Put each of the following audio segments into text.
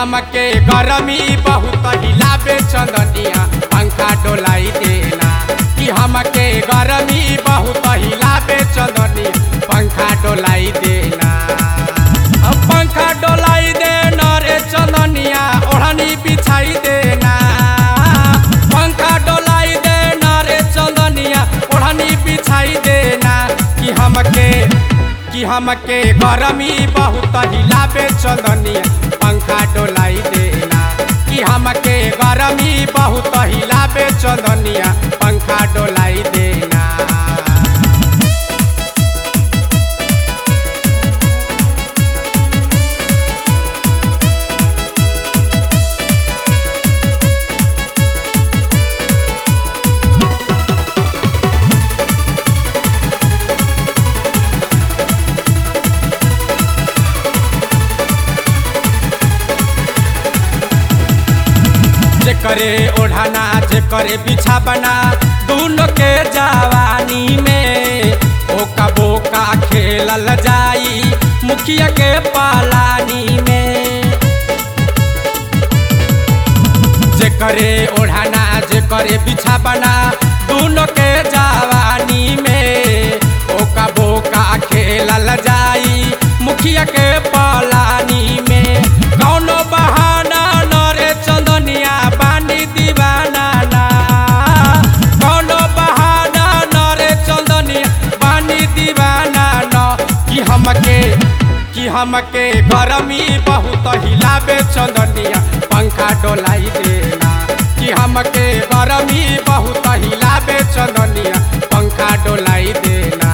हमके गरमी बहुत हिलाबे चंदनिया पंखा डोलाई देना कि हमके गरमी बहुत हिलाबे चंदनिया पंखा डोलाई देना अब पंखा डोलाई देना रे चंदनिया ओढ़नी बिछाई देना पंखा डोलाई देना रे चंदनिया ओढ़नी बिछाई देना कि हमके कि हमके गरमी बहुत हिलाबे चंदनिया पंखा डोलाई देना कि हमके गरमी बहुत हिलाबे चंदनिया पंखा डोलाई देना जे करे ओढ़ाना जे करे बिछावना दोनों के जवानी में ओका बोका खेलल जाई मुखिया के पालानी में जे करे ओढ़ाना जे करे बिछावना दोनों के जवानी में ओका बोका खेलल जाई मुखिया के पालानी में कौनो बहाना न रे चंदनिया बानी दीवाना ना कौनो बहाना न रे चंदनिया बानी दीवाना न कि हमके कि हमके गरमी बहुत हिलाबे चंदनिया पंखा डोलाई देना कि हमके गरमी बहुत हिलाबे चंदनिया पंखा डोलाई देना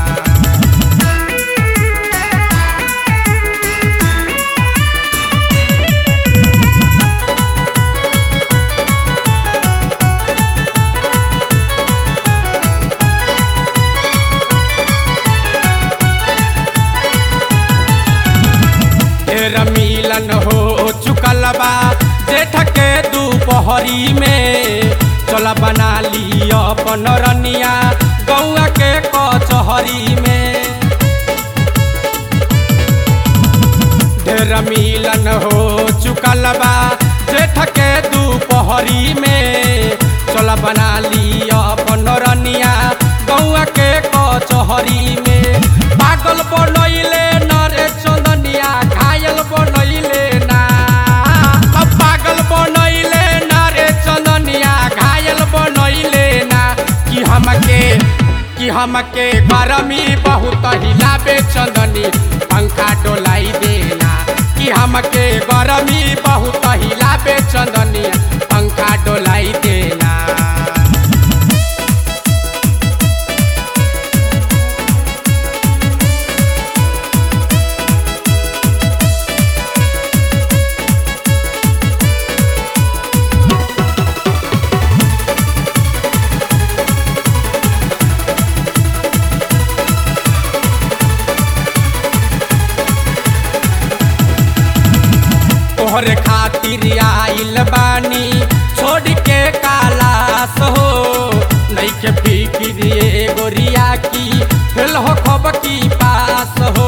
ढेर मिलन हो चुकल बा जेठ के दोपहरी में चल बना ली अपन रनिया गौआ के कचहरी में ढेर मिलन हो चुकल बा जेठ के दोपहरी में चल बना ली अपन रनिया गौआ के कचहरी में पागल बनैले न रे चंदनिया घायल बनैले ना अब पागल बनैले ना रे चंदनिया घायल बनैले ना कि हमके कि हमके गरमी बहुत हिलाबे चंदनी पंखा डोलाई देना कि हमके गरमी बहुत हिलाबे चंदनी पंखा डोलाई देना तोहरे खातिर आइल बानी छोड़ के कालास हो नैखे फिकिर ये गोरिया की फेल हो खब की पास हो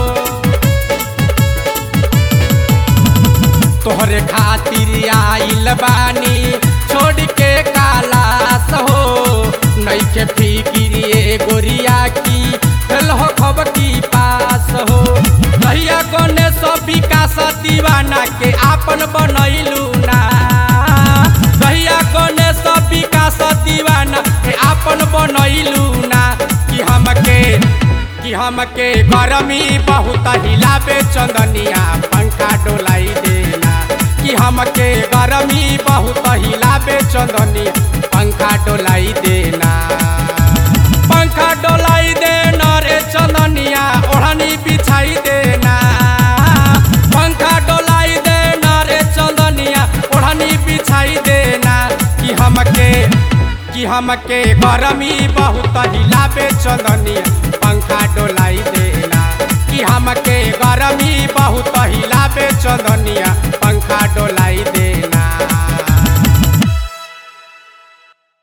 तोहरे खातिर आइल बानी छोड़ के कालास हो नैखे फिकिर ये गोरिया की फेल हो खब की पास हो भैया गणेश विकास दीवाना के आपन बनैलू ना भैया गणेश विकास दीवाना के आपन बनैलू ना कि हमके कि हमके गरमी बहुत हिलाबे चंदनिया पंखा डोलाई देना कि हमके गरमी बहुत हिलाबे चंदनिया पंखा डोलाई देना पंखा डोलाई देना रे चंदनिया ओढ़नी बिछाई देना पंखा डोलाई देना रे चंदनिया ओढ़नी बिछाई देना कि हमके कि हमके गरमी बहुत हिलाबे चंदनिया पंखा डोलाई देना कि हमके गरमी